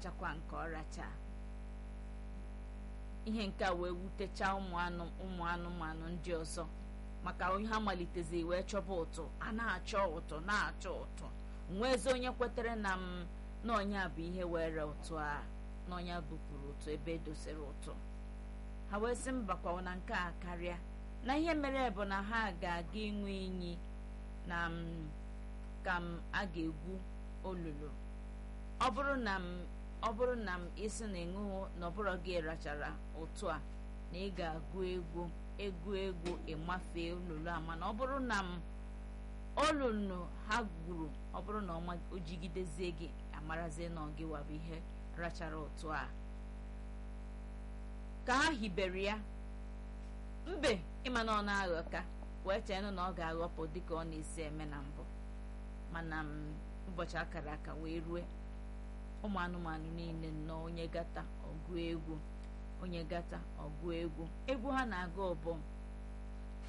rachakwa nke ọ racha ihe nke a wee wutechaa ụmụ anụmanụ ndị ọzọ maka ha malitezi wee chọba ụtụ a na-achọ ụtụ na-achọ ụtụ nweezi onye kwetere na m n'ọnya bụ ihe were ụtụ a n'ọnya bupụrụ ụtụ ebe edosere ụtụ ha wee sị mbakwa na nke a karịa na ihe mere bụ na ha ga-aga ịṅụ iyi na ka m a ga-egwu olulu ọ bụrụ na m ọ bụrụ na m isi na ịṅụhụ na ọbụrụ gị rachara ụtụ a na ị ga-agụ egwu egwu egwu ịmafee olulu a mana ọ bụrụ na m olulu ha gwuru ọ bụrụ na o jigidezie gị amarazie na gị wabụ ihe rachara ụtụ a ka ha hibere ya mbe ịma na ọ na-aghọ ka wee cheenụ na ọ ga-aghọpụ dịka ọ na-esi eme na mbụ mana ụbọchị akara aka wee rue ụmụ anụmanụ niile nnọọ onye gata ọgụ egwu onye gata ọgụ egwu egwu ha na-aga ọbọ